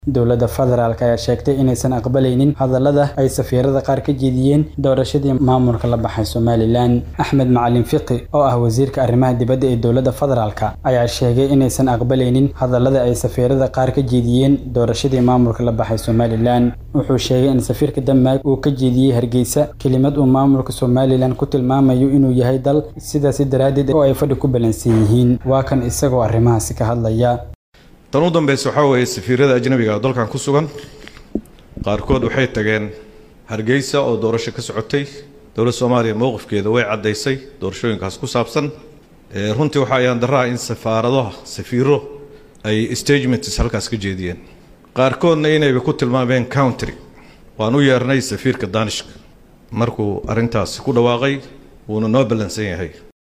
dowladda federaalk ayaa sheegtay inaysan aqbalaynin hadallada ay safiirada qaar ka jeediyeen doorashadii maamulka la baxay somalilan axmed macalin fiqi oo ah wasiirka arrimaha dibadda ee dowladda federaalk ayaa sheegay inaysan aqbalaynin hadallada ay safiirada qaar ka jeediyeen doorashadii maamulka la baxay somalilan wuxuu sheegay in safiirka denmark uu ka jeediyey hargeysa kelimad uu maamulka somalilan ku tilmaamayo inuu yahay dal sidaasi daraaddeed oo ay fadhi ku balansan yihiin waa kan isagoo arrimahaasi ka hadlaya tan u dambeysa waxaa weeye safiirada ajnabiga oo dalkan ku sugan qaarkood waxay tageen hargeysa oo doorasho ka socotay dowladda soomaaliya mowqifkeeda way caddaysay doorashooyinkaas ku saabsan runtii waxaa ayaan daraa in safaaradaha safiiro ay stagements halkaas ka jeediyeen qaarkoodna inayba ku tilmaameen country waan u yeernay safiirka danishka markuu arrintaasi ku dhawaaqay wuuna noo ballansan yahay